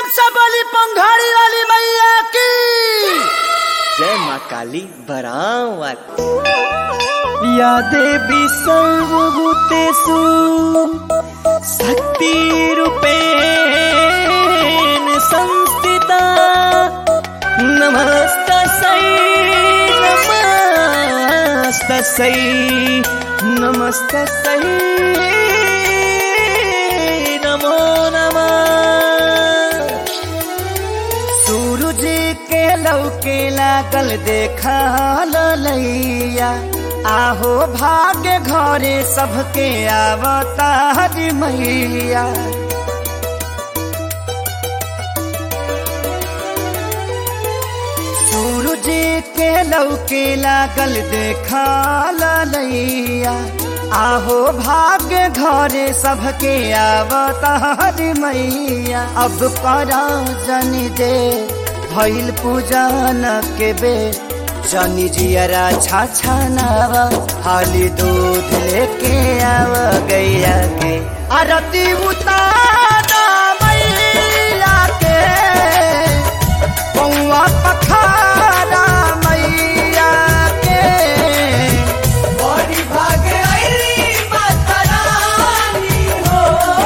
से बोली पंघाड़ी वाली मैया की जय माँ काली बरावत या देवी सर्वभूतेषु शक्तिरूपेण संस्थिता नमस्तस्यै नमस्तस्यै नमस्तस्यै नमो नमः सूरज के लौके लागल देखा लैया आहो भाग्य घरे सबके आवता हरि मैया सूरज के लौके लागल देखा लैया आहो भाग्य घरे सबके आवता हरि मैया अब करा जन दे भइल पूजन के बे जनी जियरा छाछा नावा हाली दूध लेके आव गैया के आरती उतारा मैया के पौआ पखारा मैया के बड़ी भागे अइली माता रानी हो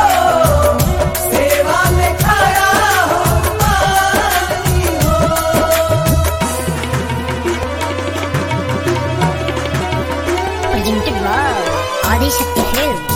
सेवा में खड़ा हो मानी हो presented by Adi Shakti Films.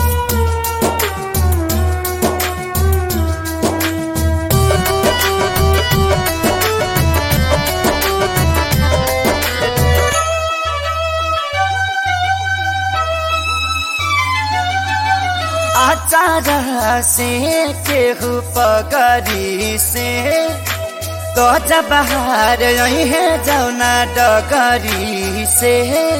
आचार से केहू पगरी से तो जब बाहर यही है जौना डगरी से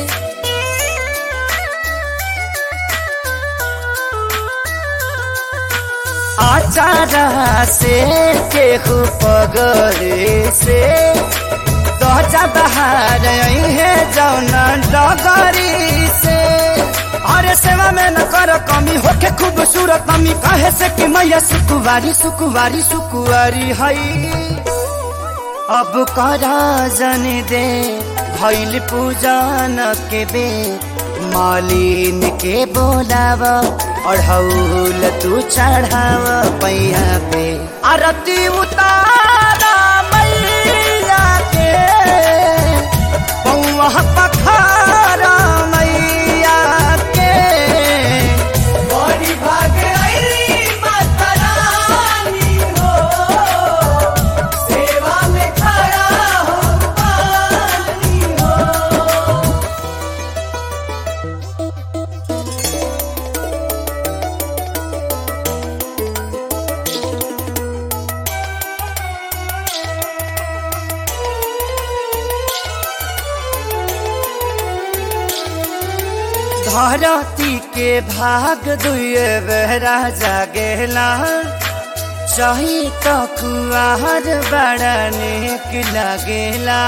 आचार से केहू पगरी से तो जब बाहर यही है जौना डगरी से अरे सेवा में न कर कमी होके खूबसूरत मम्मी कहे से कि मैया सुकुवारी सुकुवारी सुकुवारी हई अब करा जन दे भैल पूजन के बे मालिन के बोलाव अढ़ौल तू चढ़ाव पैया पे आरती उतारा मैया के पौआ पखारा मैया के बड़ी भागे अइली माता रानी हो सेवा में खड़ा हो पानी हो धरती के भाग दुए बेहरा जागेला चाही तो कुआर बड़ा नेक लगेला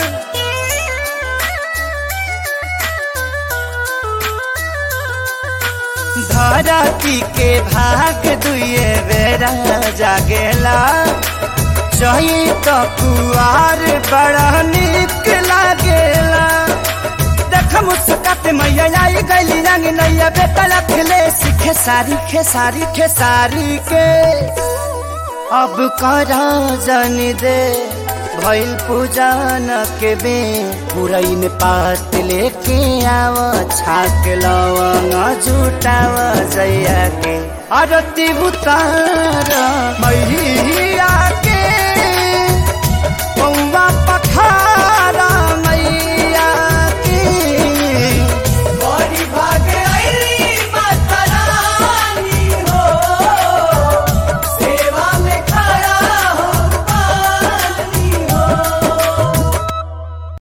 धरती के भाग दुए बेरा जागेला चाही तो कुआर बड़ा निक लागेला देख मुस्काते मैया आई गईली रंग नैया बेटा लखले सीखे सारी खेसारी खेसारी के अब करा जन दे भइल पूजन के बे पुरैन पात लेके आव छाक लवंग जुटाव जैया के आरती उतार मैया